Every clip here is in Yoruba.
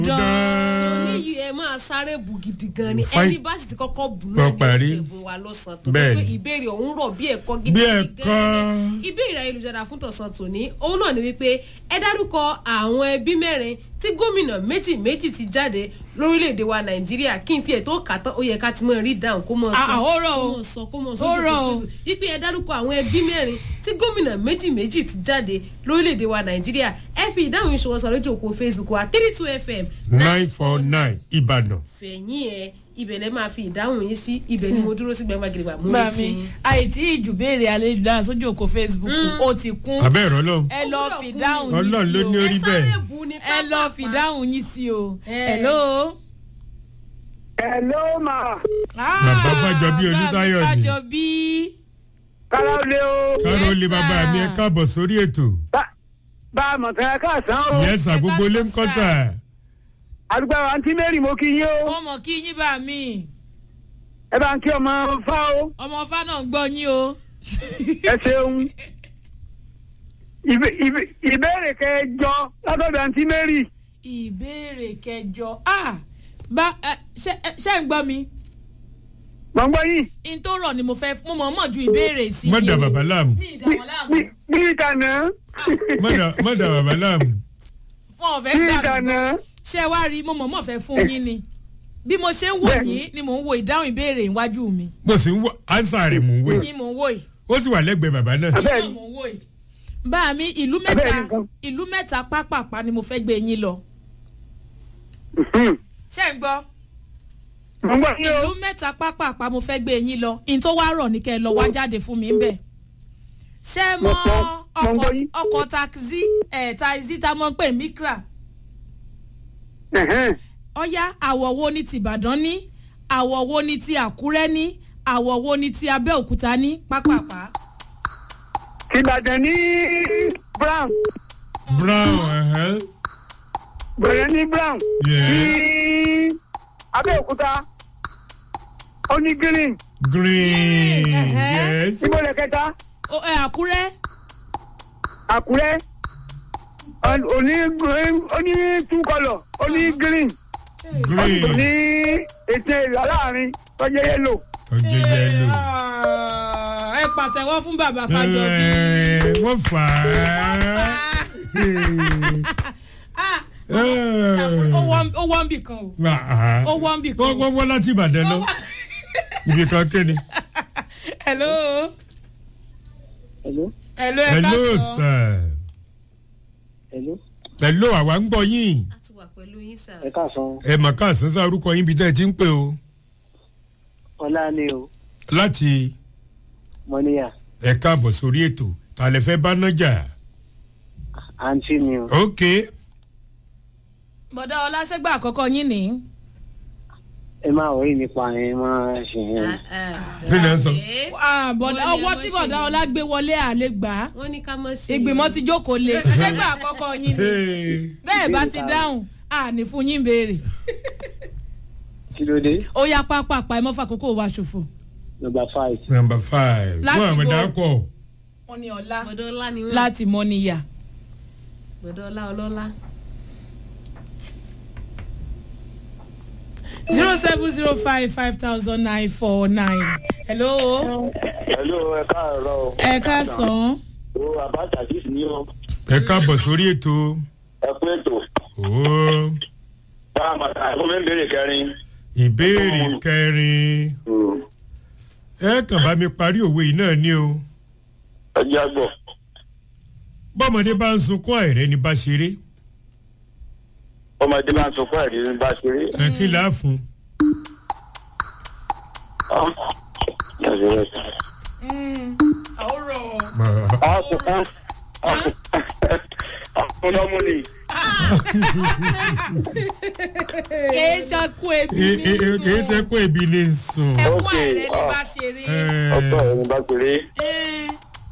dán. oníyì ẹ máa sáré bù gidi gan ni Fine. ẹni bá sì ti kọ́kọ́ bù Wọ́n náà ní parí. ìjẹ̀bù wa lọ́sàn-án tó Bẹ́ẹ̀ pé ni. ìbéèrè ọ̀hún rọ̀ bí ẹ̀kọ́ gidi Bí gan ẹ̀kọ́. ni. ìbéèrè ayélujára fún tọ̀sán tòní òun náà ni wípé ẹ dárúkọ àwọn ẹbí mẹ́rin tí gómìnà méjì méjì ti jáde lórílẹ̀‐èdè wa nàìjíríà kí n tiẹ̀ tó kà tán ó yẹ ká ti mọ̀ rí dáhùn kó mọ̀ Ah, sọ ah, ó rọ̀ kó o. mọ̀ sọ kó mọ̀ Ó sọ rọ̀ o. wípé ẹ dárúkọ àwọn ẹbí mẹ́rin tí gómìnà méjì méjì ti jáde lórílẹ̀‐èdè wa nàìjíríà ẹ fi ìdáhùn ìṣòwò sọ lójú òpó facebook wa three two fm nine four nine ìbàdàn. fẹ̀yìn ẹ ibẹ̀ lẹ́ máa fi ìdáhùn yín sí ibẹ̀ ni mo dúró sí gbẹ̀ngbà gidi gbà mú gbà etí mí àìtí ìjùbéèrè ayélujára sójú òkò facebook ó ti kún abẹ́ ìrọ̀ lọ́hùn. ẹ lọ Ó fi gbúdọ̀ dáhùn kún ni. Ọlọ́run ló ní yín orí sí o ẹ bẹ́ẹ̀. sáré bù ní ẹ lọ fi dáhùn yín sí o Eh. hello. Hello ma. Bàbá Fájọbí Olútáyọ̀ ni. Fájọbí. Kára ó lé o. káró Yes, lè bàbá mi ẹ sir. káàbọ̀ sórí ètò. Bá bá a mọ̀ tẹ́ ẹ káàsán o. yẹ́sà gbogbo ilé ń kọ́ sà. Àdúgbò àwọn àǹtí Mary mo kí yín o. mo mọ̀ kí yín bá mi Ẹ bá ń kí ọmọ fá o. ọmọ ọfà náà ń gbọ́ yín o. Ẹ ṣeun. Ìbé- ìbé- Ìbéèrè kẹjọ látọ̀dọ̀ àǹtí Mary. ìbéèrè kẹjọ ah bá ẹ, ṣé ẹ, ṣé ń gbọ́ mi Mọ̀ ń gbọ́ yín. n tó rọ̀ ni mo fẹ́ mo mọ̀ mọ̀ ju ìbéèrè sí má yín dà o. bàbá láàmú. mi ìdààmú láàmú Bí- Bí ìtànà. má dà- má dà bàbá láàmú. wọn ò fẹ́ Bí gbà mí ìtànà. ṣé ẹ wá rí mo mọ̀ mọ̀ fẹ́ fún yín ni bí mo ṣe ń wò Bẹ́ẹ̀ni. yín ni mò ń wo ìdáhùn ìbéèrè iwájú mi mo sì ń wọ ansa rẹ̀ mò ń wé. yín mò ń wò yìí ó sì wà lẹ́gbẹ̀ẹ́ bàbá náà. yín Bẹ́ẹ̀ni. náà mò ń wò yìí. bá mi ìlú Bẹ́ẹ̀ni mẹ́ta nǹkan. ìlú mẹ́ta pápápá ni mo fẹ́ gbé yín lọ Mhm. ṣé ń gbọ́ Mọ̀ ń gbọ́ yín ìlú o. mẹ́ta pápápá mo fẹ́ gbé yín lọ in tó wá rọ̀ ní kẹ́ ẹ lọ wá jáde fún mi ń bẹ̀. ṣé ẹ mọ Mo gbọ́, mo ọkọ̀ gbọ́ yín. ọkọ̀ taxi ẹ̀ taxi tá a mọ̀ pé mikra Ẹ̀hẹ́n. ọ̀yá àwọ̀ wo ni ti ìbàdàn ní àwọ̀ wo ni ti àkúrẹ́ ní àwọ̀ wo ni ti abẹ́òkúta ní pápápá. Ìbàdàn ní Brown. brown ẹ̀hẹ́. Bẹ̀rẹ̀ ní Brown. Yeah. Ní Abẹ́òkúta. Ó ní green. green Ẹ̀hẹ́. yes. Ìbọ̀lẹ̀ kẹta. Ó- ẹ, àkúrẹ́ Àkúrẹ́. Ó- Oní oní two colour. Ó ní green. Ó ní green ètè ìlà láàrin tọ́jú yẹ́lò. ọjọ́ yẹlò. Ah, ẹ pàtẹ́wọ́ fún bàbá Fájọbí. Ẹ, wọ́n fà á. Ah, ó wọ́n- ó wọ́n bì kan o ó wọ́n bì kan wọ́n o. wọ́n wọ́n láti ìbàdàn lọ ibi kan kéde. hello Hello. hello ẹ hello káàsán. sir. Hello. hello àwa ń gbọ́ yín. a ti wà pẹ̀lú yín sà. Ẹ káàsán. ẹ mà ká àsánsá orúkọ yín bí tẹ́ ẹ ti ń pè o. Ọlá ni o. láti Mọ́níyà. ẹ káàbọ̀ sórí ètò tàlẹ́ fẹ́ bá nájà. Àǹtí mi o. ok bọ̀dá ọláṣẹ́gbà àkọ́kọ́ yín ni. Ẹ máa wọ̀nyí nípa ẹ̀ máa ṣe yẹn. Kí ni ẹ sọ? Ah, bọ̀dá Wọ́n ní ọwọ́ ẹ tí má bọ̀dá ṣe ọlá gbé wọlé àlè gbà á wọ́n ní ká mọ̀ ṣe ìgbìmọ̀ ti jókòó lé ṣẹ́gbà àkọ́kọ́ yín ni Hey. bẹ́ẹ̀ bá ti dáhùn àní fún yín béèrè Kí ló dé? ó yá pápápá ẹ mọ́ fàkókò wa ṣòfò. Number five. number five. Láti wọ́n àmì bo- dákọ̀. wọ́n ní ọlá gbọ̀dọ̀ ọlá ni wọ́n láti mọ́ níyà. gbọ̀dọ̀ ọlá ọlọ́lá. zero seven zero five five thousand nine four nine. hello Hello, ẹ káàárọ̀ o. ẹ káàsán. O Abacha Aziz ni o. ẹ káàbọ̀ sórí ètò. Ẹ kú ètò. Ó, Báwa máa ta ẹ̀fọ́ mi ń béèrè kẹrin. ìbéèrè kẹrin. ẹ kàn bá mi parí òwe yìí náà ni o. Ẹ jẹ́ àgbọ̀. bọ́mọdé bá ń sunkún àìrẹ́ ni bá ṣeré. Ọmọdé máa ń sọ fún ẹ̀rí ní bá ṣeré. ẹ kí là á fún. àwòrán. Àkùnkùn. Àkùnkùn lọ́mú ni. kèé ṣakú ebi Ẹ- ẹ- ẹ- kì í ṣe kó ebi ní sùn. ẹkún Ok, àìrẹ́ ní ah. bá ṣeré. Ẹ, Ọ̀pọ̀ ẹ̀rí bá ṣeré. Eh,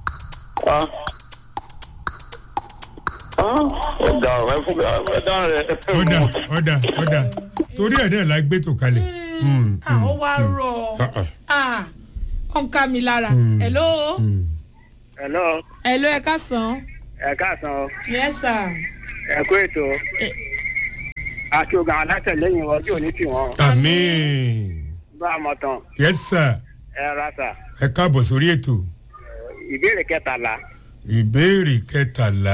Ọ̀gá ọ̀rẹ́ fún mi ọ̀dá rẹ̀. ọ̀dà ọ̀dà ọ̀dà torí ẹ̀ náà la gbé tò kalẹ̀. Mm, ah, mm, ó wá rọ̀ ah, ah. ah, ó ń ká mi lára. Mm. hello mm. Hello. hello ẹ káàsán. Ẹ káàsán o. yes sir. Ẹ kú ètò. àti ogun àwọn alátẹ̀lẹ́yìn ọjọ́ òní tì wọ́n àmín bá a mọ̀ tán yes sir ẹ ra sà ẹ káàbọ̀ sórí ètò ìbéèrè kẹtàlá ìbéèrè kẹtàlá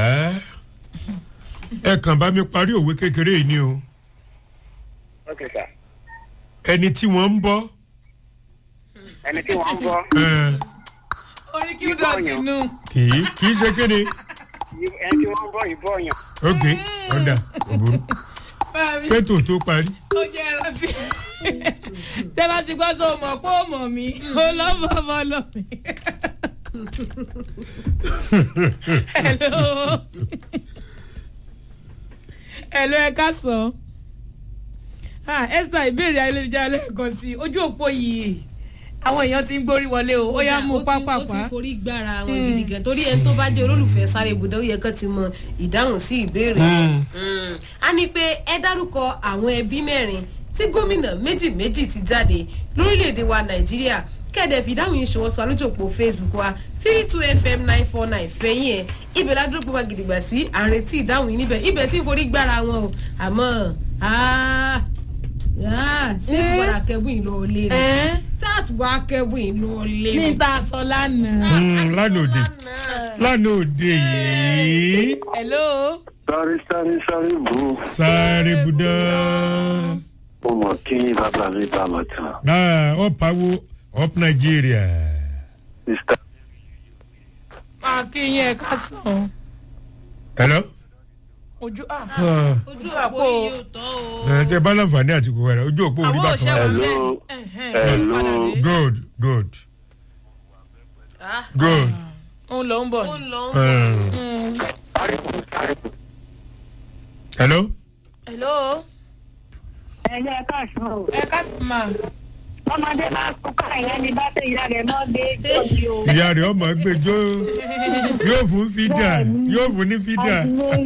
ẹ kàn bá mi parí òwe kékeré yìí ni o ok sà ẹni tí wọ́n ń bọ́ ẹni tí wọ́n ń bọ́ ẹ, orí kí ó dọ̀tí nù. kì í kì í ṣe kéde ẹni tí wọ́n ń bọ́ ìbọ̀ yàn ok ọ̀dà òbúrú Báàmí, kẹ́tò tó parí ó jẹ́ rántí. tẹ́ bá ti gbọ́ sọ mọ̀ pé ó mọ̀ mí ó lọ́ bọ̀ bọ̀ lọ mí. hello hello ẹ ká sọ ah esther ìbéèrè ayélujára lẹ́ẹ̀kan sí i ojú òpó yìí àwọn èèyàn ti ń gbórí wọlé o ó yá mú ó ti- ó pápápá ti forí gbára wọn gidi gan torí ẹni tó bá jẹ olólùfẹ́ sáré ibùdó yẹ kán ti mọ ìdáhùn sí ìbéèrè Mm. a ní pé ẹ dárúkọ àwọn ẹbí mẹ́rin tí gómìnà méjì méjì ti jáde lórílẹ̀‐èdè wa nàìjíríà kẹ́ẹ̀dẹ̀ fìdáhùn yìí ṣòwò sọ alójòpó facebook wa three two fm nine four nine fẹ́yìn ẹ̀ ibẹ̀ ládùúgbò wa gidigba sí àrètí ìdáhùn yìí níbẹ̀ ibẹ̀ tí ń forí gbára wọn o àmọ́ ah, ah, ṣé tí wọ́n akẹ́bùn yìí lọ́ọ́ lé ni ẹ́ sáàtù bá kẹ́bùn yìí lọ́ọ́ lé ní ni. ta sọ lánàá. Mm, lánàá òde lánàá òde yìí hello sáré sáré sáré bù ú. sáré budá mo mọ̀ kí bàbá mi bá mọ̀ tán. ah up awo up nigeria mr máa kí yín ẹ ká sàn hello. ojú ah Ah. ojú àpò òpó yìí ò tọ́ o. ẹ tẹ bá láǹfààní àti kò wẹrẹ ojú òpó orí àwọn bá òṣè kan wà wà. Hello. bẹ́ẹ̀ Hello. padà dé good good Ah, good. òun ló ń bọ̀ ó ni. ń lọ ń bọ̀. Um, hello. hello ẹ̀yẹ káàsán o. ẹ ká sàn máa ọmọdé máa kú káyọ̀ ní bá tẹ ìyá rẹ̀ mọ́ dé tóbi o. ìyá rẹ̀ ọmọ gbẹjọ́ yóò fún fídà yóò fún ní fídà.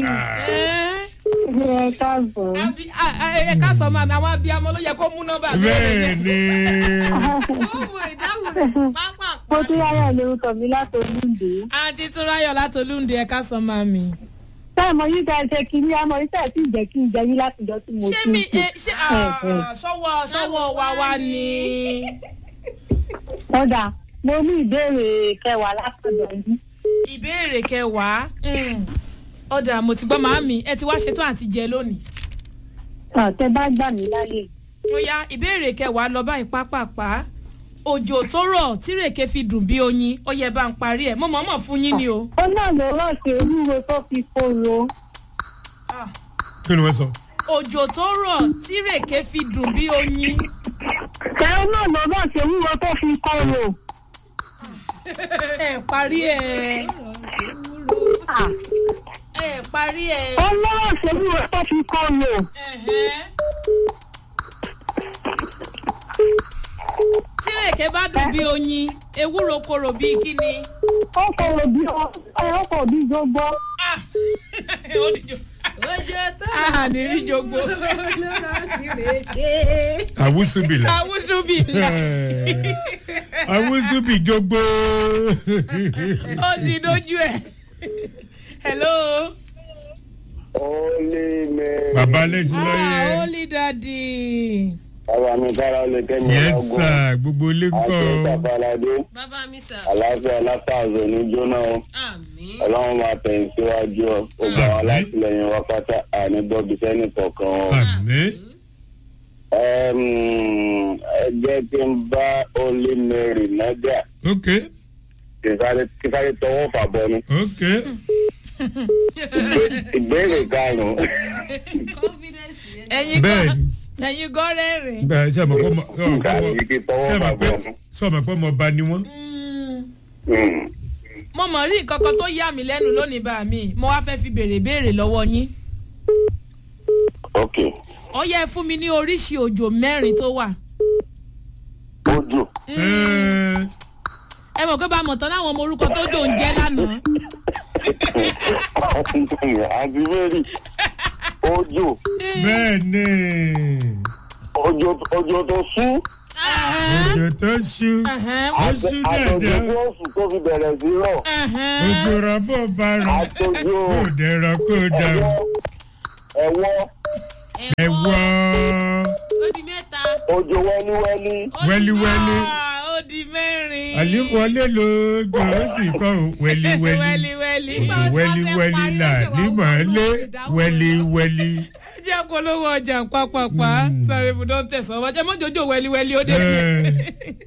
ẹ káàsán. ẹ ká sàn máa àwọn abiyamọ ló yẹ kó mú nọ́mbà bẹ́ẹ̀ ni ó mọ ìdáhùn rẹ̀ pápá. mo tún yára lórúkọ mi láti olúndé. àǹtí túnráyọ̀ látolúndé ẹ ká sàn máa mi. sáà mo yí ká ṣe kínní àmọ́ iṣẹ́ tí ìjẹ́ kí n jẹ yín látijọ́ tí mo ṣé ti mi ń ṣe. ẹ ṣé ah, sọ́wọ́ sọ́wọ́ wa wá ni. ọ̀dà mo ní ìbéèrè kẹwàá látọ̀dọ̀ yín. ìbéèrè kẹwàá mm, ọjà mo ti gbọ́ màámi ẹ ti wá ṣetán àti jẹ lónìí. àtẹ bá gbà mí láyè. ó yá ìbéèrè kẹwàá lọ báyìí pápápá òjò tó rọ̀ tírèké fi dùn bí oyin ó yẹ bá ń parí ẹ̀ mo mọ̀ọ́mọ̀ fún yín ni o. ó náà ló rọ̀ ṣe ewúro tó fi kóró. Ah. kí ni wọ́n sọ. òjò tó rọ̀ tírèké fi dùn bí oyin. kẹ́hìn náà ló rọ̀ ṣe ewúro tó fi kóró. ẹ parí ẹ Ah, ẹ parí ẹ. ó lọ́rọ̀ ṣe ewúro tó fi kóró. Ẹ̀hẹ́. tírèké bá dùn bí oyin ewúro korò bí kíni. ó kóró bí ọ ó kóró bí gbogbo. Ah! Ó dìjọ. ojú tó Ah, ní rí jogbo. lọ́rọ̀ sí rèé. àwùsùbìlà. àwùsùbì àwùsùbì jogbo. ó ti dojú ẹ. hello. ó lé mẹ́. bàbá lẹ́sìn ah lọ́yẹ. holy daddy. bàbá mi kára lè tẹ́ mi yes lọ́gùn. sir gbogbo ilé ń àti kọ́. ìtàfàlàdé bàbá mi sà àlàáfíà látàzọ ní jóná o àmì. ọlọ́run máa tẹ̀yìn síwájú ọ gbogbo àwọn alátìlẹyìn wa pátá àní bọ́bí sẹ́ni kọ̀ọ̀kan o. àmì. Ẹm, ẹ jẹ́ kí n bá olè mẹ́rin nájà ok kí sáré tọwọ́ fàbọ̀ ni. ok. ìbéèrè karùn-ún confidence yẹn. ẹ̀yin bẹ́ẹ̀ gan ni ẹ̀yin gan rẹ́rìn. bẹ́ẹ̀ ṣe àmọ́ pọ́ mọ́ Kàrí kí tọwọ́ ṣe àmọ́ pé bàbọ̀ ni. ṣe àmọ́ pé mo bá ní wọ́n. Hmm. mo mọ̀ rí nǹkan kan tó yà mí lẹ́nu lónìí bá mi mo wá fẹ́ fi béèrè béèrè lọ́wọ́ yín. ok ó yẹ fún mi ní oríṣi òjò mẹ́rin tó wà. ojú Ẹ́ẹ́, ẹ mọ̀ pé bá a mọ̀ tán láwọn ọmọ orúkọ tó jò ń jẹ́ lánàá. àti mẹ́rin ojú bẹ́ẹ̀ ni ojú ojú tó sún òjò tó ṣú Ẹ̀hẹ́n, ó ṣú àtọ̀jú dẹ̀dẹ̀ tó sùn tó fi bẹ̀rẹ̀ sí rọ̀ ẹ̀hẹ́n. òjò rọ́bọ̀ bá rọ̀ àtọ̀jú kó dẹ̀rọ̀ kó dà ẹ̀wọ́ ẹ̀wọ́ ẹ̀wọ́ ó di mẹ́ta òjò wẹ́líwẹ́lí ó di wẹ́líwẹ́lí Ah, ó di mẹ́rin. àlíwọlé lóògùn ó sì kọrùn wẹ́líwẹ́lí wẹ́líwẹ́lí. Nígbà wo tí wọ́n fẹ́ wẹ́líwẹ́lí parí là lọ́sẹ̀ wá nímọ̀ọ́lé wọ́n ìdáhùn wẹ́líwẹ́lí. ẹ jẹ́ polówó ọjà pápápá sáré ibùdó ń tẹ̀sán ọba jẹ́ mọ́jọ́jọ́ wẹ́líwẹ́lí ó dé. Eh.